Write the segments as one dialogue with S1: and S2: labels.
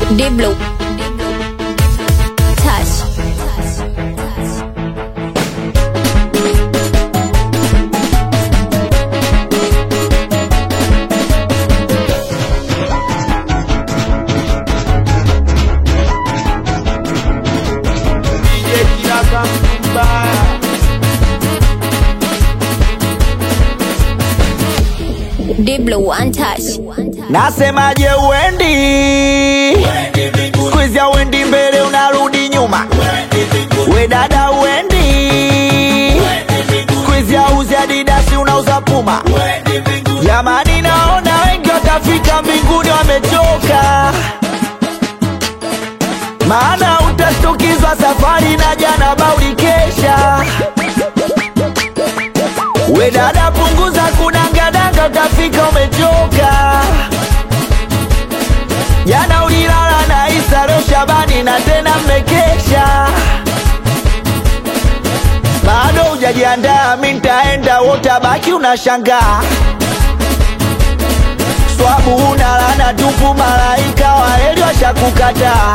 S1: Diblo. Touch.
S2: DJ Kiraka Mbaya.
S1: Diblo one touch.
S2: Nasemaje uendi siku hizi auendi mbele unarudi nyuma we dada uendi siku hizi auzi adidasi unauza puma jamani naona wengi watafika mbinguni wamechoka maana utashtukizwa safari na jana bauli kesha we dada punguza kudangadanga utafika umechoka jana ulilala na Isa leo Shabani na tena mmekesha bado hujajiandaa mi ntaenda wotabaki unashangaa swabu una lana tupu malaika waeli washakukataa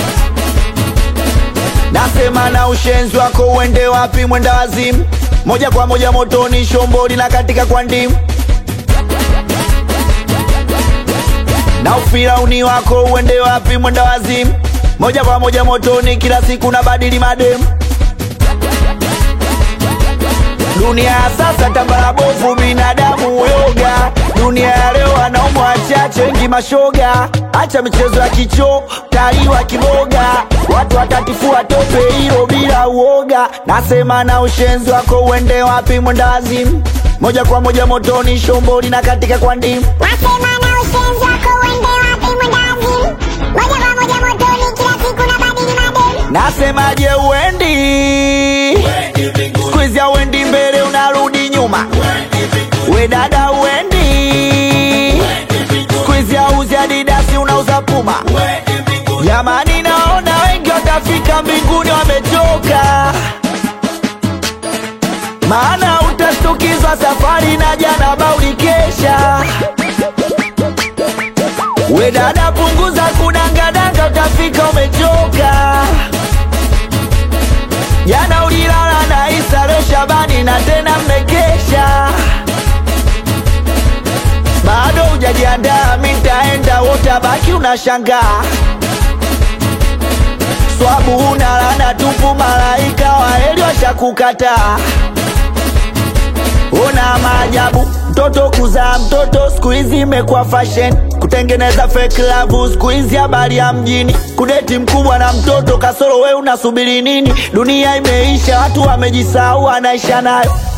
S2: nasema na ushenzi wako uende wapi mwenda wazimu moja kwa moja motoni shomboli na katika kwa ndimu na ufirauni wako uende wapi mwenda wazimu moja kwa moja motoni kila siku na badili mademu dunia ya sasa tambara bovu binadamu yoga dunia ya leo wanaume wachache wengi mashoga acha michezo ya kicho taliwa kiboga watu watatifua tope hilo bila uoga nasema na ushenzi wako uende wapi mwenda wazimu moja kwa moja motoni shomboli na katika kwa ndimu
S3: Wasema na ushenzi wako uende wapi mwenda wazimu Moja kwa moja motoni kila siku na badili mademu
S2: nasemaje uendi siku hizi auendi mbele unarudi nyuma we dada uendi siku hizi auzi adidasi unauza puma jamani naona wengi watafika mbinguni wamechoka maana utashtukizwa safari na jana bauli kesha we dada punguza kudangadanga utafika umechoka jana ulilala na Isa leo Shabani na tena mmekesha bado hujajiandaa mi ntaenda wotabaki unashangaa swabu una lana tupu malaika waeli washakukataa Ona maajabu, mtoto kuzaa mtoto siku hizi imekuwa fashion, kutengeneza fake love siku hizi habari ya mjini, kudeti mkubwa na mtoto kasoro, we unasubiri nini? Dunia imeisha, watu wamejisahau, anaisha nayo